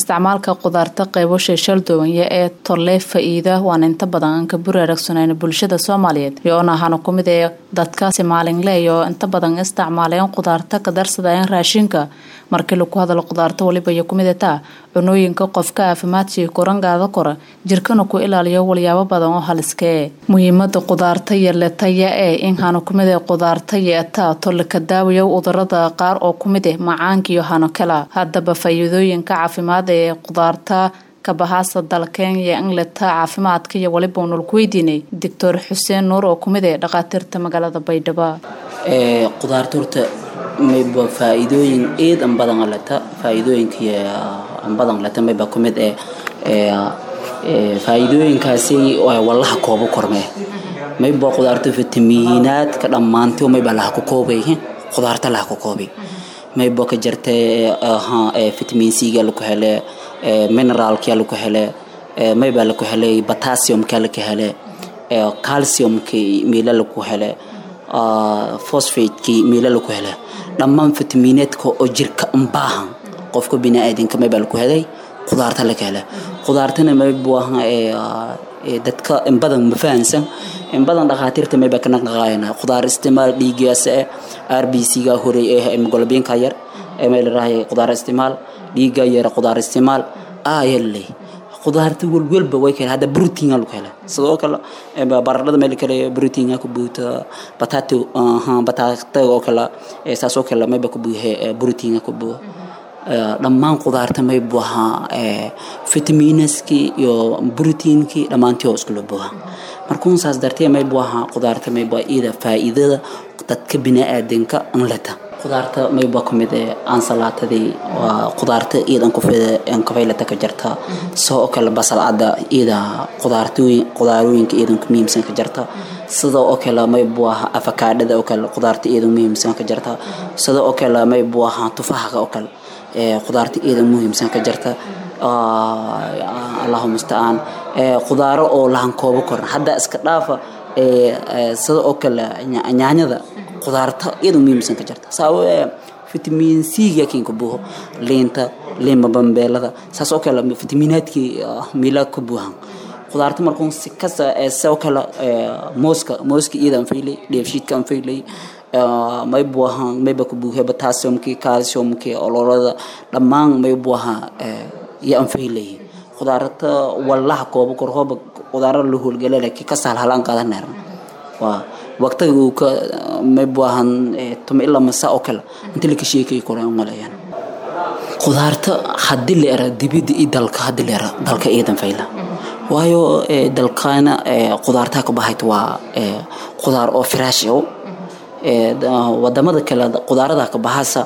isticmaalka qudaarta qeybasha shaldoonya ee torlee faa-iida waan inta badan aan ka buraaragsanayna bulshada soomaaliyeed yoona ahaana ku mid ee dadkaasi maalinleey oo inta badan isticmaaleen qudaarta ka darsadeen raashinka markii lagu hadalo qudaarta waliba iyo kumid taa cunooyinka qofka caafimaadkii korangaada kora jirkana ku ilaaliyo walyaabo badan oo haliskee muhiimada qudaarta yeletaya ee inhana kumid ee qudaarta yeetaa tolika daawayo udurada qaar oo kumid ah macaankiiyo hano kala haddaba faa-iidooyinka caafimaad ee qudaarta kabahaasa dalkenya ingleta caafimaadka iyo waliba unol ku weydiinay doctor xuseen nuur oo kumid ee dhakhaatiirta magaalada baydhabo qudaarta horta mayba faa-iidooyin eed an badan leta faa-iidooyinka an badan leta mayba kumid ee faa-iidooyinkaasi wallaha koobo kormee mayba qudaarta fitamiinaadka dhammaantay mayba laha ku koobay qudaarta laha ku koobay mayba ka jirta vitamin c-ga laku hele mineraalka laku hele mayba laku helay potassiumka laka hele calciumka meela laku hele phosphateki meela laku hele dhammaan fitamiineedka oo jirka unbaahan qofka bini-aadanka mayba laku helay qudaarta laka hele qudaartana mayba dadka inbadan ma fahansan inbadan dhakhaatiirta mayba ka naqnaqaayana qudaar istimaal dhiigaas eh r b c ga horey ee hemoglobinka yar may larahay qudaar istimaal dhiiga yar qudaar istimaal ayaley qudaarta welwelba way kale hadda brotein lagu hela sidoo kale baradhada meel kale brotein ku buuta batato bataata oo kale saas oo kale mayba ku buuhe brotein ku buuha dhammaan qudaarta may buuha vitamiinaskii iyo broteinkii dhammaantii oo iskula buuha markuun saas dartee may buuha qudaarta may buuha iyada faa'iidada dadka bini-aadanka anleta qudaarta mayba ku mid ee aansalaatadii waa qudaarta iidan kufaylata ka jarta sidoo kale basal cadda iyada qudaarooyinka iidan ku muhiimsan ka jarta sida oo kale maybu aha afakaadhada oo kale qudaarta iidan muhiimsan ka jarta sida oo kale maybu aha tufahaga oo kale qudaarta iidan muhiimsan ka jarta allahu mustacaan qudaaro oo lahan koobo koran hadda iska dhaafa sida oo kale nyaanyada qudaarta iyadoo muhiimsan ka jirta sababo vitamin c-ga kinka buuho liinta liima bambeelada saas oo kale vitamiinaadkii miila ka buuhan qudaarta markuun si kasta sidoo kale mooska mooska iyada aan faylay dheefshiidka aan faylay may buahan mayba ku buuhe potassiumkii calciumkii ololada dhammaan may buaha iyo aan faylay qudaarta wallaha koobo kor hooba qudaara la howlgala laakiin ka saal halaan qaadan neerna waa waqtiga uu ka may buahan tuma ilaa masa oo kale inta laka sheekay kore umaleeyaan qudaarta haddii la era dibidda iyo dalka haddii la era dalka iidan fayla waayo dalkaana qudaartaa ka bahayt waa qudaar oo firaash o wadamada kale qudaarada ka bahasa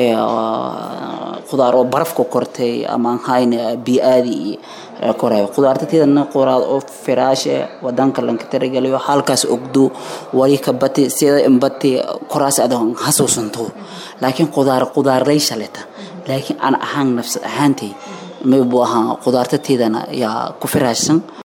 qudaar oo barafka kortay ama hayn bi-aadi iyo koray qudaarta tidana qudaar oo firaashe wadanka lanka taragalayo halkaas ogdo wali ka bati sida imbati koraas adon hasuusanto laakiin qudaar qudaarlay shaleta laakiin aan ahaan nafsad ahaantay may buu ahaa qudaarta tidana yaa ku firaashsan